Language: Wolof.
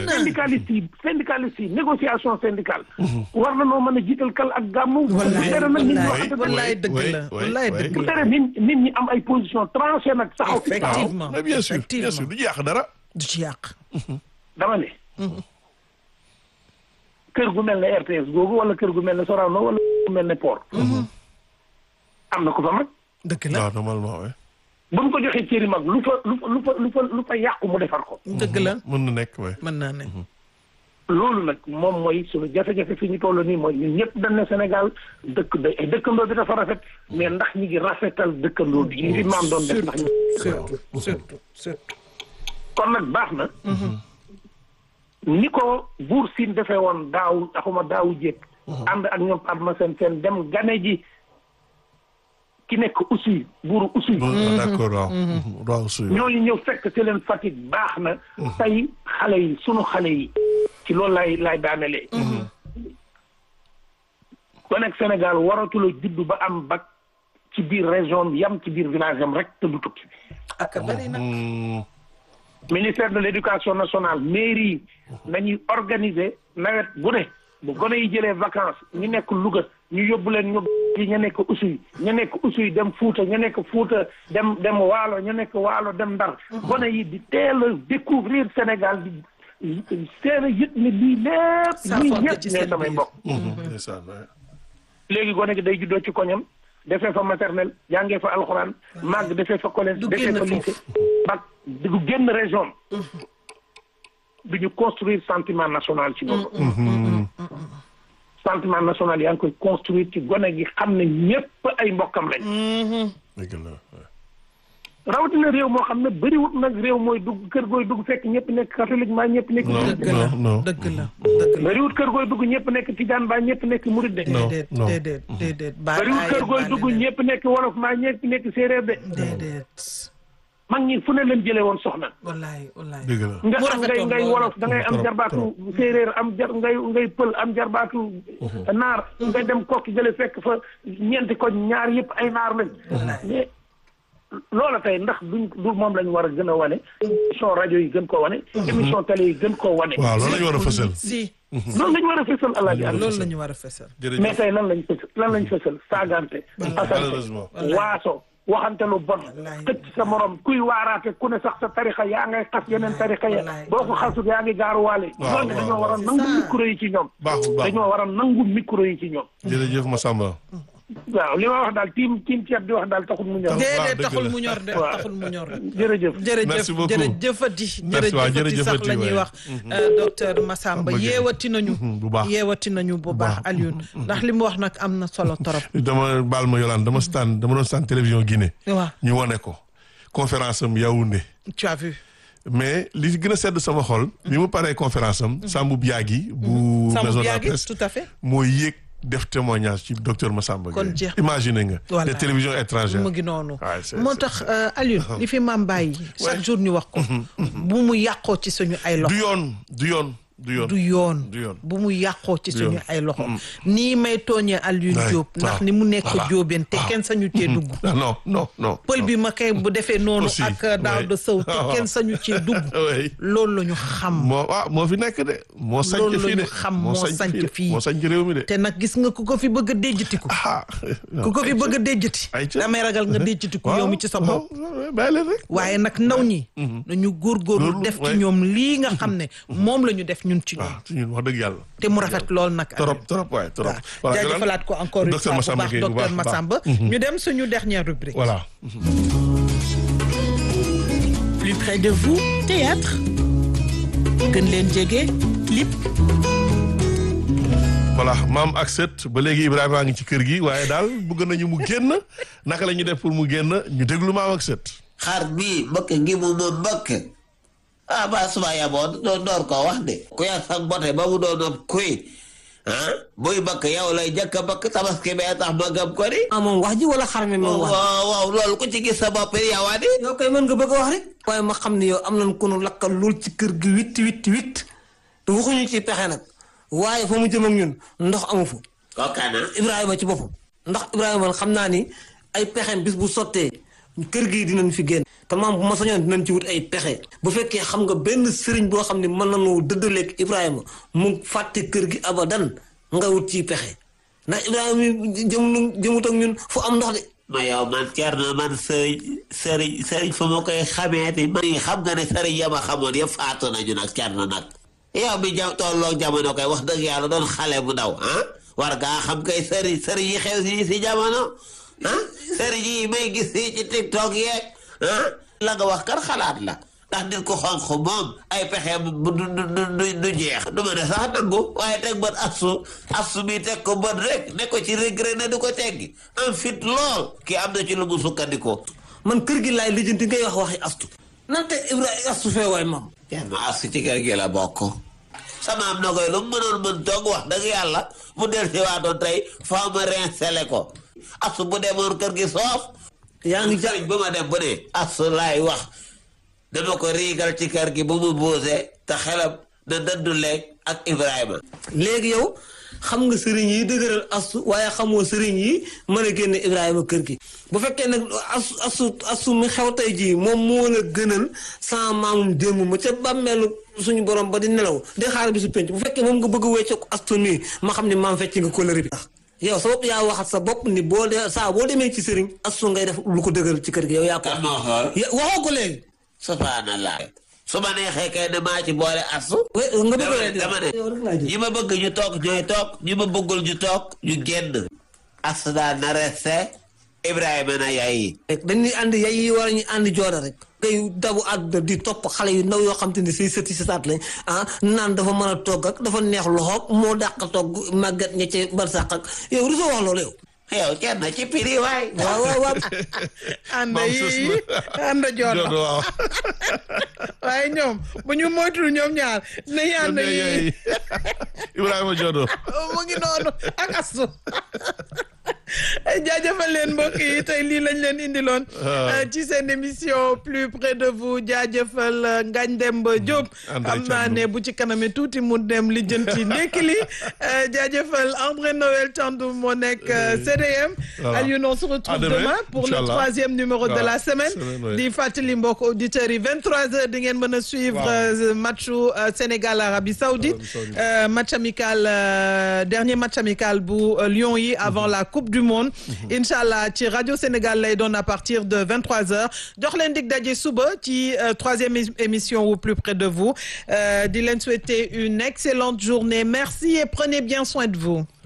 syndicaliste yi syndicaliste yi négociation syndicale war na noo mën a jiital kal ak gàmmu wallaay tere nag nit ñi wallaay waxante dëgg. wallaay dëgg oui, la oui, wallaay oui. dëgg bu la tere nit nit ñi am ay position tranché nag taxaw fi taxaw effectivement mais bien sûr bien effectivement sûr du ñu yàq dara. du ci yàq dama ne kër gu mel ne RTS googu wala kër gu mel ne Sorano wala kër gu mel ne Port am na ko fa mag dëgg la waaw normalement oui. bu ñu ko joxee cëri mag lu fa lu fa lu fa lu fa lu fa yàqu mu defar ko dëgg la mën na nekk oui. mën naa ne loolu nag moom mooy suñu jafe-jafe fi ñu toll nii mooy ñun ñëpp dañ ne Sénégal dëkk da dëkkandoo bi dafa rafet mais ndax ñi ngi rafetal dëkkandoo bi li fi maam doon def ndax ñu surtout surtout surtout kon nag baax na ni ko buur siin defee woon daaw taxuma daawu jéeg ànd ak ñoom Adma seen seen dem gane ji ki nekk Oussouye buuru Oussouye bon d'accord waaw. waaw suy. ñooñu ñëw fekk ci leen Fatick baax na tey xale yi sunu xale yi ci loolu lay lay daanelee ko nekk Sénégal waratula juddu ba am bac ci biir région bi yam ci biir village am rek te du tukki ak bari na Hmm, ministère de l'éducation nationale mairie yi nañuy organiser nawet bu ne bu gone yi jëlee vacances ñu nekk Louga ñu yóbbu leen ñu yi ñu nekk Oussouye ñu nekk Oussouye dem Fuuta ñu nekk Fuuta dem dem Waalo ñu nekk Waalo dem Ndar gone yi di teel a découvrir Sénégal di seen a yët ne lii lépp Ça lii forte ñëpp ci ñooy seen samay biir. mbokk mhm, ndeysaan, oui. léegi gone gi day juddoo ci koñam defee fa maternelle jàngee fa alxuraan màgg defee fa collège Du defee génn fa foofu. lycée bac du génn région du ñu construire sentiment national ci boppam Mhm. sentiment national yaa ngi koy construire ci gone gi xam ne ñépp ay mbokkam lañ dëgg la oui. rawatina réew moo xam ne bëriwut nag réew mooy dugg kër gooy dugg fekk ñëpp nekk catholique mbaa ñëpp nekk Non. dëgg la non. dëgg la dëgg la bëriwut kër gooy dugg ñëpp nekk tijaan mbaa ñëpp nekk murid de Non, déedéet non. déedéet déedéet baal bëriwut kër gooy dugg ñëpp nekk wolof mbaa ñëpp nekk séeréer de déedéet mag ñi fu ne leen jëlee woon soxna wallaay wallaay dëgg la. nga Mu am ngay rafetoon ngay lool wolof da ngay am Trop, jarbaatu séeréer am jar ngay ngay pël am jarbaatu naar nga dem kokki jële fekk fa ñeenti koñ ñaar yëpp ay naar lañ mais loola tey ndax duñ du moom lañ war a gën a wane émission rajo yi gën koo wane émission télé yi gën koo wane waaw loolu la ñu war a fësal. si loolu lañ war a fësal alaaji àll loolu la ñu war a fesal mais jërëjëf tey lan lañ fësal lan lañ fësal saagante asante malheureusement. waaso waxante lu bon Wallaay. xëcc sa morom kuy waaraate ku ne sax sa tarixa yaa ngay xas yeneen tarixa ya Wallaay. boo ko xasut yaa ngi gaaruwaale Waaw, ñooñu waaw, dañoo war a waaw. nangu C'est ça. micro yi ci ñoom baaxul baaxul. dañoo war a nangu micro yi ci ñoom jërëjëf Massamba. waaw li ma wax daal tiim tiim ceeb di wax daal taxul mu ñor waaw, déedéet dëgg taxul la. mu ñor de Waaw. taxul mu ñor jërëjëf jërëjëf Merci beaucoup. jërëjëfati Merci, waaw, jërëjëfati sax jërëjëfati, la ñuy waay. wax docteur Massamba Bëgg na. yeewati nañu Mhm, bu baax. yeewati nañu bu baax baax. Alioune ndax li mu wax nag am na solo torop dama baal ma Yolande dama staan dama doon staan télévision Guinée. waaw ñu wane ko conférence am Yaoundé. tu as vu mais li gën a sedd sama xol. bi mu paree conférence am. Sambou Biagui. bu Sambou maison de la Biagui presse. tout à fait moo yéeg def témoignage ci docteur Massamba Kon Gueye. jeex imagine nga. Voilà. te télévision étrangère. mu ngi noonu Ouais, c'est- moo c'est- tax euh, Alioune li fi maam bàyyi chaque jour ñu wax ko bu mu yàqoo ci suñu ay loxo du yoon du yoon du yoon. du yoon du yoon. bu mu yàqoo ci suñu yoon. ay loxo nii may tooñee Alioune Ouais, Diop ndax waaw. ni mu nekk Voilà. jóobeen te kenn sañu cee dugg Ah, non non non. pël bi ma kay bu defee noonu Aussi, ak daaw ouais. de sëw te Ah, kenn sañu cee dugg oui. loolu la ñu xam moo waaw moo fi nekk de. moo sañ Loolu fii la de ñu xam, moo sañc de. fii. moo sañ réew mi de. te nag gis nga ku ko fi bëgg a déjjatiku ah. ku ko fi bëgg a déjjati ay ca. damay ragal nga déjjatiku yow mi ci sa bopp waaw bàyyi leen rek. waaye nag ndaw ñi nañu góorgóorlu Góorlu, def ci ouais. ñoom lii nga xam ne moom la ñu def ñun ci ñoom waaw ci ñun wax dëgg yàlla. te mu rafet lool nag trop trop waaye trop. waaw Voilà, jaajëfalaat ko encore une docteur fois bu Massamba baax Gueye bu docteur baax, baax. Massamba ñu dem suñu dernière rubrique voilà. plus près de vous théâtre gën leen jege clip voilà maam ak sët ba léegi Ibrahima a ngi ci kër gi waaye daal bëgg nañu mu génn naka la ñuy def pour mu génn ñu déglu maam ak sët. xar bii mbëkk ngi mu ma mbëkk ah ba suba yaboo doo door koo wax de ku yar sax bote ba mu doon ab kuy ah buy mbëkk yow lay jëkk a mbëkk tabaski bee tax ma gëm ko di ah moom wax ji wala xar mi moom wax waaw waaw loolu ku ci gis sa bopp yow a di yow koy mën nga bëgg a wax rek waaye ma xam ne yow am nañ ko nu lakkal lool ci kër gi witt witt witt te waxuñu ci pexe nag waaye fa mu jëm ak ñun ndox amu fa kookana Ibrahima ci boppam ndax Ibrahima man xam naa ni ay pexem bis bu sottee kër gi dinañ fi génn te maam bu ma sañoon dinañ ci wut ay pexe bu fekkee xam nga benn sëriñ boo xam ne mën nañu dëddaleeg Ibrahima mu fàtte kër gi abadan nga wut ci pexe ndax Ibrahima mi jëm jëmut ak ñun fu am ndox de ma yow man Thierno man sëriñ sëriñ sëriñ fa ma koy xamee ti man xam nga ne sëriñ ya ma xamoon yëpp faatu nañu nag Thierno nag yow mi ja tolloo jamono koy wax dëgg yàlla doon xale bu ndaw ah war ngaa xam kay sëriñ sëriñ yi xew si si jamono ah sëriñ yi may gis fii ci tiktok yeeg ah la nga wax kar xalaat la ndax nit ko xonq moom ay pexe du du du du jeex du ma ne sax nangu waaye teg bët assu assu bi teg ko bët rek ne ko ci regret ne du ko teggi am fit lool kii am na ci lu mu sukkandikoo man kër gi laay lijjanti ngay wax waxi astu nante Ibrahima astu fee waay maam Thierno assu ci kër gi la bokk sama am na koy lu mu mënoon mën toog wax dëgg yàlla mu del si waatoon tey faa ma rinsele ko assu bu demoon kër gi soof yaa ngi ja sëriñ bu ma dem bu ne assu laay wax dama ko riigal ci kër gi bu mu boose te xelam na dëddu leeg ak Ibrahima léegi yow xam nga sëriñ yi dëgëral astu waaye xamoo sëriñ yi mën a génne Ibrahima kër gi bu fekkee nag asu asu astu mi xew tey jii moom moo la gënal sama maamum démb ma ca bàmmeelu suñu borom ba di nelaw di xaar bi su penc bu fekkee moom nga bëgg a wecce ko astu nii ma xam ne maam fecc nga kóllëre bi tax yow sa bopp yaa waxat sa bopp ni boo dee saa boo demee ci sëriñ astu ngay def lu ko dëgëral ci kër gi yow yaa ko kan moo xool Ya- waxoo ko léegi subhanallah su ma neexee kay ne maa ci boole asu we nga bëgg dama a ne dama ne yow rek laa jël. ñi ma bëgg ñu toog ñooy toog ñi ma bëggul ñu toog ñu génn asu daal na resté Ibrahima na yaay rek dañuy ànd yay yi war a ñu ànd jooda rek ngay dabu àdduna di topp xale yu ndaw yoo xam te ne say sëti sëtaat lañ ah naan dafa mën a togg ak dafa neex loxoog moo dàq togg màggat ña ca barsàq ak yow rusoo wax loolu yow yow kenn ci piri waay waaw waaw waaw ànd Maam sës yi na. ànd joodo Joodo waaw. waaye ñoom bu ñu moytul ñoom ñaar nañu ànd Yéen yi yéen Ibrahima Joodo. mu ngi noonu ak astu jaajëfal leen mbokk yi tey lii lañ leen indiloon Ah. ci seen émission plus près de vous jaajëfal euh, Ngagne Demba Diop André xam naa Thiandoum. ne bu ci kaname tuuti mu dem lijjanti ndekki li euh, jaajëfal André Noël Thiandoum moo nekk euh, CDM Voilà. Alioune on se retrouve À demain, demain pour le Inch'Allah. troisième numéro de Voilà. la semaine Semaine, oui. di fàttali mbokk auditeurs yi 23h di ngeen mën a suivre Waaw. euh, matchu euh, Sénégal Arabie Saoudite Arabie Saoudite. Euh, match amical euh, dernier match amical bu euh, Lions yi avant la coupe du monde incha allah ci rajo Sénégal lay doon à partir de 23h jox leen dig daje suba ci euh, troisième é- émission au plus près de vous Euh, di leen souhaiter une excellente journée merci et prenez bien soin de vous